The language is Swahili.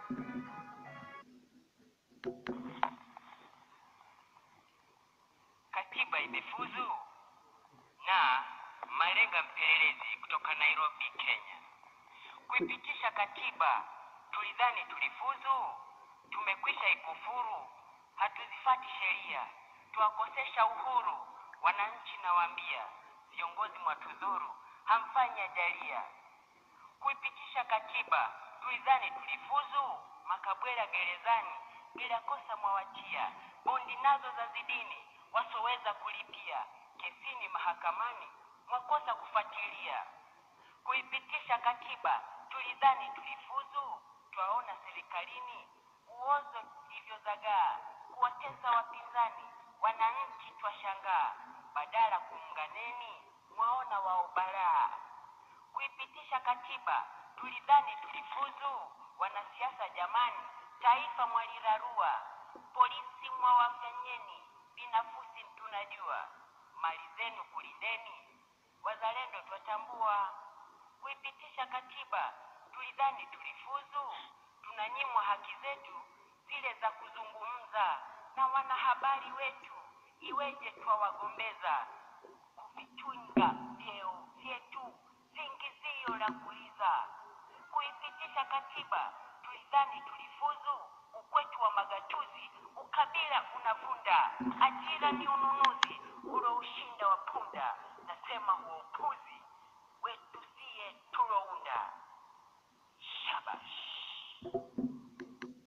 Katiba imefuzu na Malenga mpelelezi kutoka Nairobi, Kenya. Kuipitisha katiba tulidhani tulifuzu, tumekwisha ikufuru, hatuzifati sheria, tuwakosesha uhuru wananchi, nawaambia viongozi mwatudhuru, hamfanyi ajalia. Kuipitisha katiba tulidhani tulifuzu, makabwela gerezani bila kosa mwawatia, bondi nazo za zidini wasoweza kulipia, kesini mahakamani mwakosa kufuatilia. Kuipitisha katiba tulidhani tulifuzu, twaona serikalini uozo ilivyozagaa, kuwatesa wapinzani, wananchi twashangaa, badala kuunganeni mwaona wao balaa. Kuipitisha katiba tulidhani tulifuzu, wanasiasa jamani, taifa mwalirarua, polisi mwawafanyeni, binafusi tunajua, mali zenu kulindeni, wazalendo twatambua. Kuipitisha katiba tulidhani tulifuzu, tunanyimwa haki zetu zile za kuzungumza na wanahabari wetu, iweje twawagombeza kuvichunga vyeo vyetu, singizio la kuiza. Kuipitisha katiba tulidhani tulifuzu, ukwetu wa magatuzi, ukabila unavunda, ajira ni unu